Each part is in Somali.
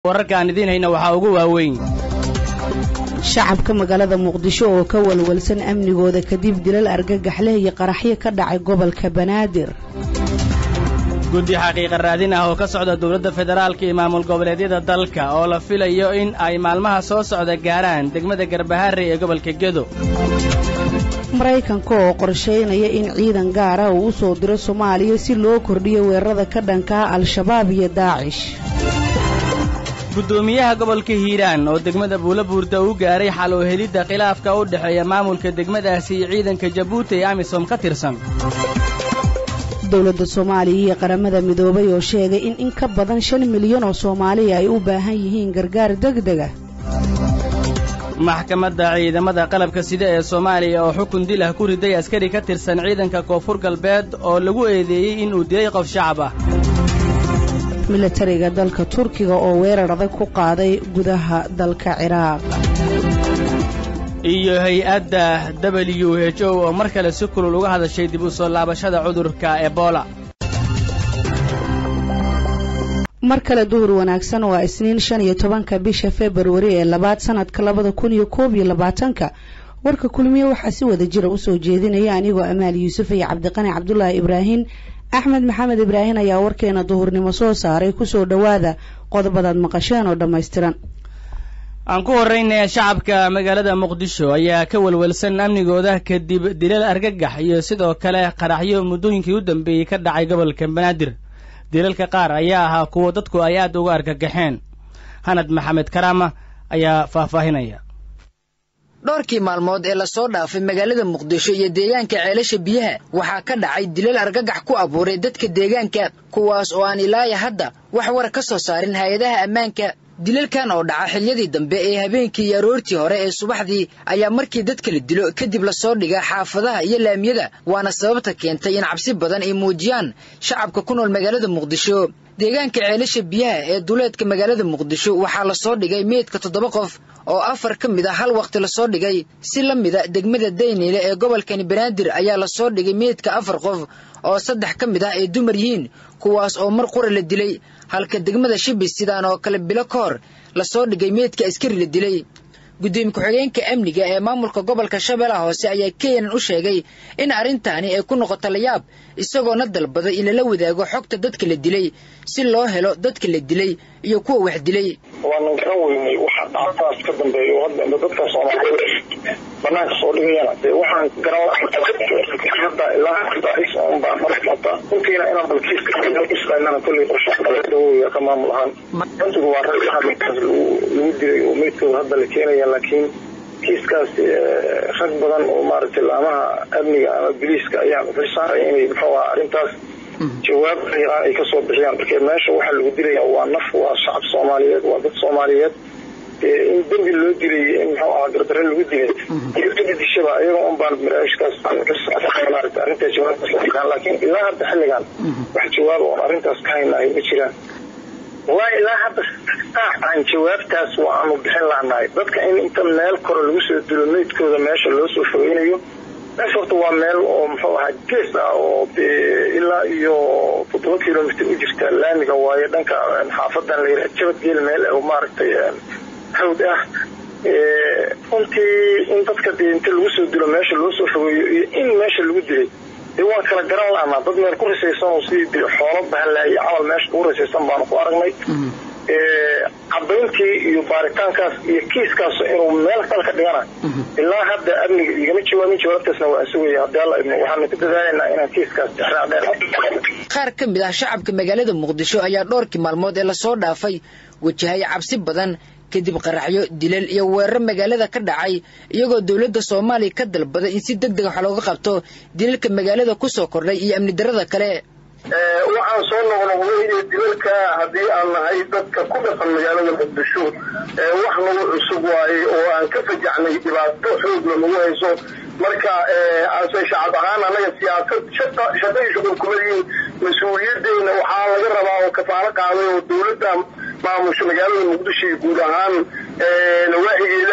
wararkaan idiin hayna waxaa ugu waaweyn shacabka magaalada muqdisho oo ka walwalsan amnigooda kadib dilal argagaxleh iyo qaraxyo ka dhacay gobolka banaadir guddi xaqiiqa raadin ah oo ka socda dowladda federaalka iyo maamul goboleedyada dalka oo la filayo in ay maalmaha soo socda gaaraan degmada garbaharre ee gobolka gedo maraykanka oo qorshaynaya in ciidan gaara uu u soo diro soomaaliya si loo kordhiyo weerarada ka dhankaa al-shabaab iyo daacish guddoomiyaha gobolka hiiraan oo degmada buulabuurda u gaaray xal oo helidda khilaafka u dhexeeya maamulka degmadaasi iyo ciidanka jabuuti ee amisom ka tirsan dowladda soomaaliya iyo qaramada midoobay oo sheegay in in ka badan shan milyan oo soomaaliya ay u baahan yihiin gargaar degdega maxkamadda ciidamada qalabka sida ee soomaaliya oo xukun dil ah ku riday askari ka tirsan ciidanka koonfur galbeed oo lagu eedeeyey inuu dilay qof shacab ah milatariga dalka turkiga oo weerar adag ku qaaday gudaha dalka ciraaq iyo hay-adda w h o oo mar kale si kulul uga hadashay dib u soo laabashada cudurka ebola mar kale duhur wanaagsan waa isniin shan iyo tobanka bisha februari ee labaad sanadka labada kun iyo koob iyo labaatanka warka kulmiye waxaa si wada jira usoo jeedinaya anigoo amaal yuusuf iyo cabdiqani cabdulaahi ibraahin axmed maxamed ibraahin ayaa warkeena duhurnimo soo saaray kusoo dhowaada qodobadaad maqasheen oo dhammaystiran aan ku horraynaya shacabka magaalada muqdisho ayaa ka walwalsan amnigooda kadib dilal argagax iyo sidoo kale qaraxyo muddooyinkii u dambeeyey ka dhacay gobolka banaadir dilalka qaar ayaa ahaa kuwo dadku ay aad uga argagaxeen hanad maxamed karaama ayaa faahfaahinaya dhowrkii maalmood ee lasoo dhaafay magaalada muqdisho iyo deegaanka ceelasha biyaha waxaa ka dhacay dilal argagax ku abuuray dadka deegaanka kuwaas oo aan ilaaya hadda wax war ka soo saarin hay-adaha ammaanka dilalkan oo dhaca xiliyadii dambe ee habeenkii iyo aroortii hore ee subaxdii ayaa markii dadka la dilo kadib lasoo dhigaa xaafadaha iyo laamiyada waana sababta keentay in cabsi badan ay muujiyaan shacabka ku nool magaalada muqdisho deegaanka ceelasha biyaha ee duleedka magaalada muqdisho waxaa lasoo dhigay meydka toddoba qof oo afar ka mid a hal wakhti lasoo dhigay si la mida degmada dayniile ee gobolkani banaadir ayaa lasoo dhigay meydka afar qof oo saddex ka mid ah ay dumar yihiin kuwaas oo mar qura la dilay halka degmada shibis sidaan oo kale bilo ka hor lasoo dhigay meydka askari la dilay gudoomiye ku-xigeenka amniga ee maamulka gobolka shabeellaha hoose ayaa keenan u sheegay in arrintaani ay ku noqoto layaab isagoona dalbaday in lala wadaago xogta dadka la dilay si loo helo dadka la dilay iyo kuwa wax dilay waanan garan weynay waxa dhacdaas ka dambeeya oo hadda dadka soomaaliyeed banaanka soo dhigayana dee waxaan garan hadda ilaa hadda baa markata runtiina inaan balkiiskaislanana kolley qorshe ka maamul ahaan runtigu waa rag hadalkaas lagu dilay oo meydkooda hadda la keenaya laakiin kiiskaas rag badan oo maaragtay laamaha amniga ama biliiska ayaa xilsaaray inay muxuu aha arrintaas jawaab xiiraan ay kasoo bixiyaan marka meesha waxaa lagu dilaya waa naf waa shacab soomaaliyeed waa dad soomaaliyeed in dembi loo dilay in muxuu ahaa gardare lagu dilay iyo dadi dishaba iyagoo un baan barnaamijkaas maarata arrintaas jawaabtaas laakiin ilaa hadda xilligan wax jawaab oon arrintaas ka haynahay ma jiraan wallahi ilaa hadda saac aan jawaabtaas waanu bixin lahnahay dadka in inta meel kore lagu soo dilo meydkooda meesha loo soo fogeynayo meesha horta waa meel oo muxuu ahaa gees ah oo ilaa iyo toddoba kilomitr u jirta laamiga waayo dhanka xaafadan la yidhaha jabadgeel meel oo maaragtay hawd ah runtii in dadka dee inta lagu soo dilo meesha loo soo fogeeyo iyo in meesha lagu dilay dee waan kala garan lahnaa dad meel ku risaysan oo sidii xoolo bahanlaayay camal meesha kugu risaysan baanu ku aragnay cadayntii iyo baaritaankaas iyo kiiskaas inuu meel kale ka dhigana ilaa hadda amniga igama jawaabin jawaabtaasna waan sugaya haddii alla idmo waxaanu ku dadaalaynaa inaan kiiskaas dexraadheen qaar ka mid ah shacabka magaalada muqdisho ayaa dhowrkii maalmood ee lasoo dhaafay wajahaya cabsi badan kadib qaraxyo dilal iyo weerar magaalada ka dhacay iyagoo dowladda soomaaliya ka dalbaday in si deg deg wax looga qabto dilalka magaalada ku soo kordhay iyo amni darrada kale waxaan soo noqnoqday iyo dilalka haddii aan nahay dadka ku dhaqan magaalada muqdisho wax nagu cusub waaye oo aan ka fajacnay dhibaato xoogla nagu hayso marka ase shacab ahaan anaga siyaasad shaqay shuqul kuma yihiin mas-uuliyaddeena waxaa laga rabaa oo kafaalo qaaday oo dowladda maamusha magaalada muqdisho iyo guud ahaan nawaaxigeeda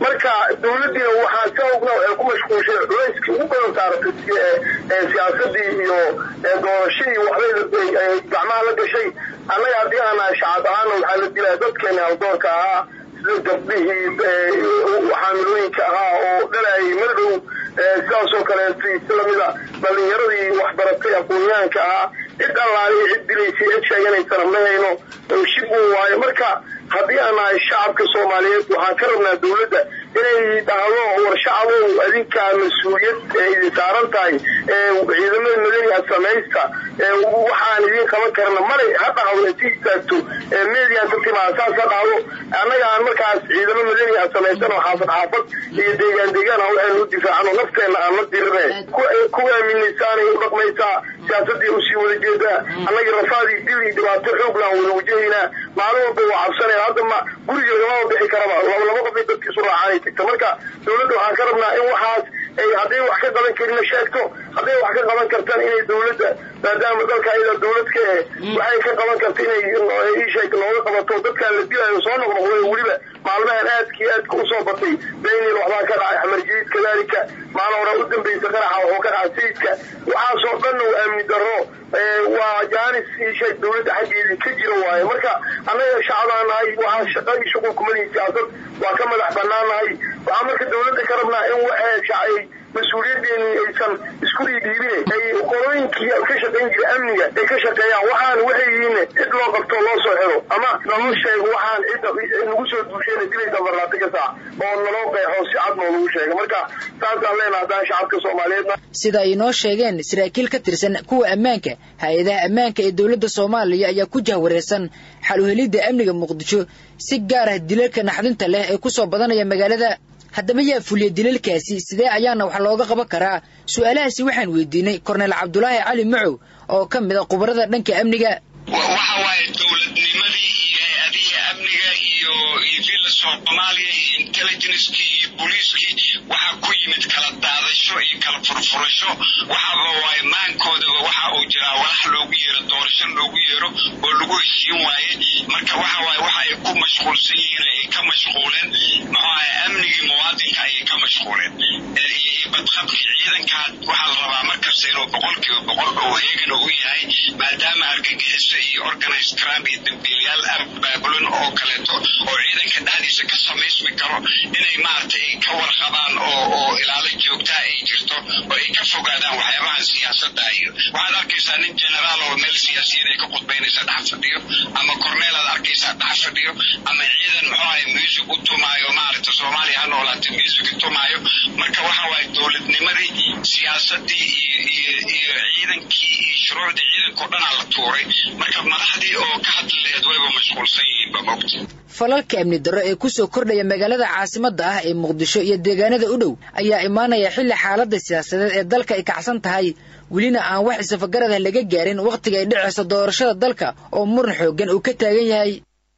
marka dawladdiina waxaa ka ogna waxay ku mashquulshay culayskii ugu badan saaratay siyaasadii iyo doorashadii waxbay gacmaha la gashay annaga haddii aan nahay shacab ahaana waxaa la dilaya dadkeena haldoorka ahaa sida gabdhihii xaamilooyinka ahaa oo dhalayay madhow sidaasoo kaleeto islamida dhalinyaradii waxbaratay aqoonyahanka ahaa cid allaaliya cid dilaysay cid sheeganaysana ma hayno shib uu waayo marka haddii aan nahay shacabka soomaaliyeed waxaan ka rabnaa dawladda inay dhahdo war shacabow adinkaa mas-uuliyad idin saaran tahay ciidamada madaniga samaysta waxaan idin qaban karna malay ha dhahdo inti istaagto median ka timaada saas ha dhahdo annaga aan markaas ciidamo madaniga samaysano xaafad xaafad iyo deegaan deegaan ah waxaynu u difaacano nafteenna aan la dirine ku aaminaysaanay u dhaqmaysaa siyaasadii usii wada jeedaa annagii rafaadii dil iyo dhibaato xooglaan wada wajahaynaa maalin walba waa cabsanaya hadda ma guriga lagamaba bixi karaba laba laba qof ay dadkiisu raacaan ay tagta marka dawladda waxaan ka rabnaa in waxaas ay hadday wax ka qaban karina sheegto hadday wax ka qaban kartaan inay dawladda maadaama dalka ayada dawlad ka eh waxay ka qaban karta inay isheeg nooga qabato dadkaan la dilayo soo noqnoqday weliba maalmahan aadkii aadka usoo batay baynil waxbaa ka dhacay xamar jadiid kadaalika maalin hore u dambaysa qaraxa wuxuu ka dhacay sayidka waxaasoo dhanna waa amni darro waa jaanis isheeg dawladda xaggeedii ka jira waaye marka annaga shacbaan nahay waxaa shaqadii shuqul kumalihi siyaasad waa ka madax banaan nahay waxaa marka dawladda ka rabnaa in waxay shacay mas-uuliyadeeni aysan isku dhiidhiibine ay qolooyinkii ka shaqayn jira amniga ay ka shaqeeyaan waxaan waxay yihiin cid loo qabto loo soo xiro ama naloo sheego waxaan cidda nagu soo duushayna dilaysa barlaati ka saac oo naloo qeexo si cad noo lagu sheega marka saasaan leenaha haddaan shacabka soomaaliyeedna sida ay noo sheegeen saraakiil ka tirsan kuwa ammaanka hay-adaha ammaanka ee dowladda soomaaliya ayaa ku jahwareersan xal u helidda amniga muqdisho si gaar ah dilalka naxdinta leh ee ku soo badanaya magaalada haddaba yaa fuliya dilalkaasi sidee ayaana wax looga qaban karaa su-aalahaasi waxaan weydiinay korneyl cabdulaahi cali macow oo ka mid a khubarada dhanka amniga waxa waaye dowladnimadii iyo hay-adihii amniga iyo iyo villa soomaaliya iyo intelligencekii iyo booliiskii waxaa ku yimid kala daadasho iyo kala furfurasho waxaaba waaye maankoodaba waxa uu jiraa walax loogu yeero doorasho loogu yeero oo lagu heshiin waaye marka waxa waaye waxa ay ku mashquulsan yihiin ay ka mashquuleen muxuu ahay amnigii muwaadinka ayay ka mashquuleen iyo badqabkii ciidankaa waxaa la rabaa markasta inuu boqolkiiba boqol oo heegana u yahay maadaama argagixiso iyo organized crime iyo dambiilayaal abaabulan oo kaleeto oo ciidanka dhexdiisa ka samaysmi karo inay maaragtay ay ka warqabaan oo oo ilaalo joogtaa ay jirto oo ay ka fogaadaan waxyaabahan siyaasadda iyo waxaad arkaysaa nin generaal oo meel siyaasiyad ay ka khudbaynaysa dhex fadhiyo ama corneel aad arkaysaa dhex fadhiyo ama ciidan muxuu ahay music u tumaayo maaragta soomaaliya ha noolaatay music tumaayo marka waxa waaye dowladnimadii siyaasadii iyo iyo iyo ciidankii iyo shuruucdii ciidanka o dhanaa la tuuray marka madaxdii oo ka hadli laheed wayba mashquulsan yihiin ba mogta falalka amni darro ee kusoo kordhaya magaalada caasimadda ah ee muqdisho iyo deegaanada u dhow ayaa imaanaya xilli xaaladda siyaasadeed ee dalka ay kacsan tahay welina aan wax isafagarada laga gaarin wakhtiga ay dhicayso doorashada dalka oo muran xooggan uu ka taagan yahay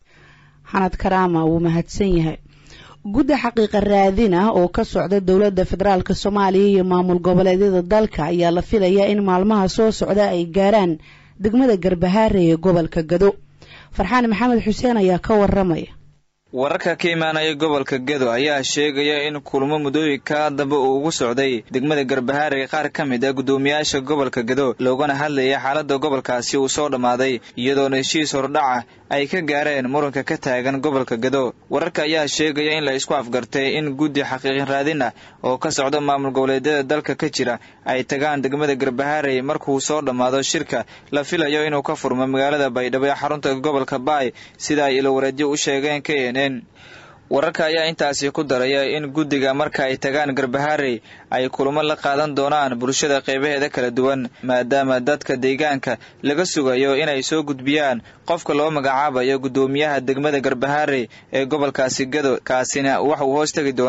xanad karaama wuu mahadsan yahay gudda xaqiiqa raadin ah oo ka socda dowladda federaalk soomaaliya iyo maamul goboleedyada dalka ayaa la filayaa in maalmaha soo socda ay gaaraan degmada garbahaare ee gobolka gado farxaan maxamed xuseen ayaa ka waramaya wararka ka imaanaya gobolka gedo ayaa sheegaya in kulmo muddooyinka dambe uu ugu socday degmada garbahaare qaar ka mid a guddoomiyaasha gobolka gedo loogana hadlaya xaaladda gobolkaasi uu soo dhammaaday iyadoona heshiis hordhaca ay ka gaareen muranka ka taagan gobolka gedo wararka ayaa sheegaya in la isku afgartay in guddi xaqiiqin raadin ah oo ka socda maamul goboleedyada dalka ka jira ay tagaan degmada garbahaare markuu soo dhammaado shirka la filayo inuu ka furmo magaalada baydhabo ee xarunta gobolka baay sida ay ilowareedyo u sheegeen k n n wararka ayaa intaasi ku daraya in guddiga marka ay tagaan garbahaarey ay kulamo la qaadan doonaan bulshada qeybaheeda kala duwan maadaama dadka deegaanka laga sugayo inay soo gudbiyaan qofka loo magacaabayo guddoomiyaha degmada garbahaarey ee gobolkaasi gado kaasina waxauu hoos tegi doonaa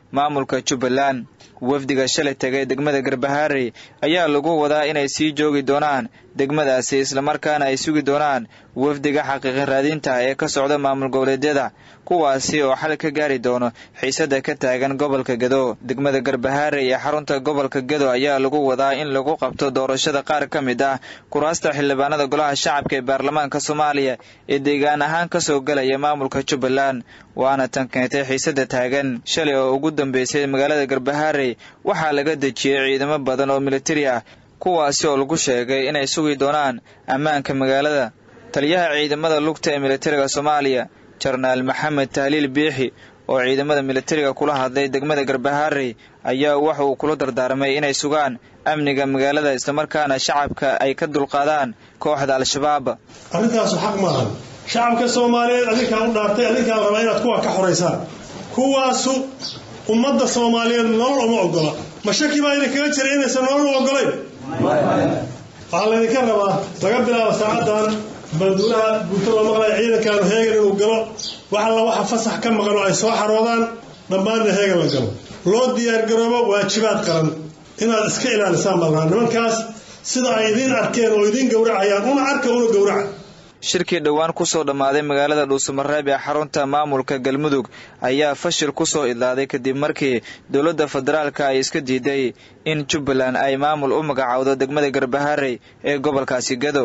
maamulka jubbaland wafdiga shalay tegay degmada garbahaarey ayaa lagu wadaa inay sii joogi doonaan degmadaasi islamarkaana ay sugi doonaan wafdiga xaqiiqi raadinta ee ka socda maamul goboleedyada kuwaasi oo xal ka gaari doono xiisada ka taagan gobolka gado degmada garbahaarey ee xarunta gobolka gado ayaa lagu wadaa in lagu qabto doorashada qaar ka mid ah kuraasta xildhibaanada golaha shacabka ee baarlamaanka soomaaliya ee deegaan ahaan kasoo galaya maamulka jubbaland waana tan keentay xiisada taagan shalay oo ugu dambeysay magaalada garbahaarey waxaa laga dejiyey ciidamo badan oo militari ah kuwaasi oo lagu sheegay inay sugi doonaan ammaanka magaalada taliyaha ciidamada lugta ee militariga soomaaliya jarnaal maxamed tahliil biixi oo ciidamada militariga kula hadlay degmada garbahaarey ayaa waxa uu kula dardaarmay inay sugaan amniga magaalada islamarkaana shacabka ay ka dulqaadaan kooxda al-shabaab arrintaasu xaq maahan shacabka soomaaliyeed adinkaa u dhaartay adinkaa rabaa inaad kuwa ka xoraysaan kuwaasu ummadda soomaaliyeed nolol uma ogola ma shaki baa idinkaga jira inaysan nolol u ogolayn waxaa laydinka rabaa laga bilaabo saacaddan balduulaha guuto loo maqlaya ciidankaanu heegan inuu galo wax alla waxa fasax ka maqan oo ay soo xaroodaan dhammaanna heegan la galo loo diyaargaroobo waajibaad qaran inaad iska ilaalisaan baa lahaa nimankaas sida ay idiin arkeen oo idiin gowracayaan una arka una gowraca shirkii dhowaan kusoo dhammaaday magaalada dhuusamareeb ee xarunta maamulka galmudug ayaa fashil kusoo idlaaday kadib markii dowladda federaalka ay iska diiday in jubbaland ay maamul u magacaawdo degmada garbaharey ee gobolkaasi gado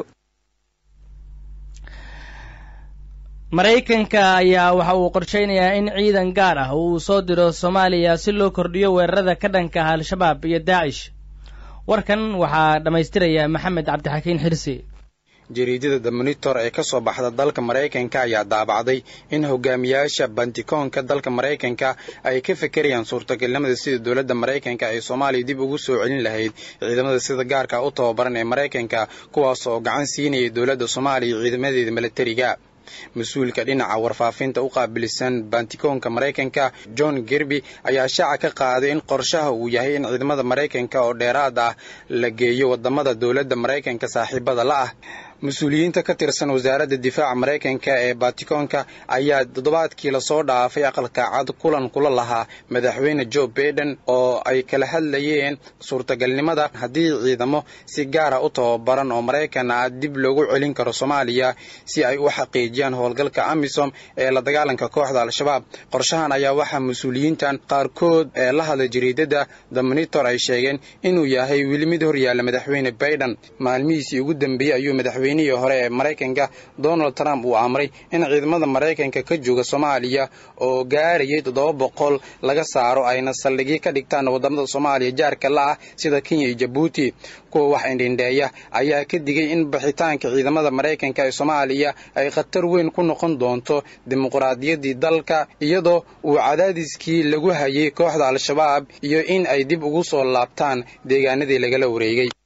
maraykanka ayaa waxa uu qorshaynayaa in ciidan gaar ah uu soo diro soomaaliya si loo kordhiyo weerarada ka dhanka ah al-shabaab iyo daacish warkan waxaa dhammaystiraya maxamed cabdixakiin xirsi jariidada the monitor ee ka soo baxda dalka maraykanka ayaa daabacday in hogaamiyaasha bantikoonka dalka maraykanka ay ka fekerayaan suurtagalnimada sida dowladda maraykanka ay soomaaliya dib ugu soo celin lahayd ciidamada sida gaarka u tababaran ee maraykanka kuwaas oo gacan siinayay dowladda soomaaliya ciidamadeeda milatariga mas-uulka dhinaca warfaafinta u qaabilsan bantikoonka maraykanka john gerby ayaa shaaca ka qaaday in qorshaha uu yahay in ciidamada maraykanka oo dheeraad ah la geeyo wadamada dowladda maraykanka saaxiibada la ah mas-uuliyiinta ka tirsan wasaaradda difaaca maraykanka ee batikoonka ayaa toddobaadkii lasoo dhaafay aqalka cad kulan kula lahaa madaxweyne joe baiden oo ay kala hadlayeen suurtagalnimada haddii ciidamo si gaara u tababaran oo maraykan ah dib loogu celin karo soomaaliya si ay u xaqiijiyaan howlgalka amisom ee la dagaalanka kooxda al-shabaab qorshahan ayaa waxaa mas-uuliyiintan qaarkood ee la hadlay jariidada the monitor ay sheegeen inuu yahay weli mid horyaalla madaxweyne baiden maalmihiisii ugu dambeeyey ayuu madaxweyne nihii hore ee maraykanka donald trump uu amray in ciidamada maraykanka ka jooga soomaaliya oo gaarayay toddoba boqol laga saaro ayna saldhigyo ka dhigtaan wadamada soomaaliya jaarka la ah sida kenya iyo jabuuti kuwa wax indhindheeya ayaa ka digay in bixitaanka ciidamada maraykanka ee soomaaliya ay khatar weyn ku noqon doonto dimuqraadiyaddii dalka iyadoo uu cadaadiskii lagu hayay kooxda al-shabaab iyo in ay dib ugu soo laabtaan deegaanadii lagala wareegay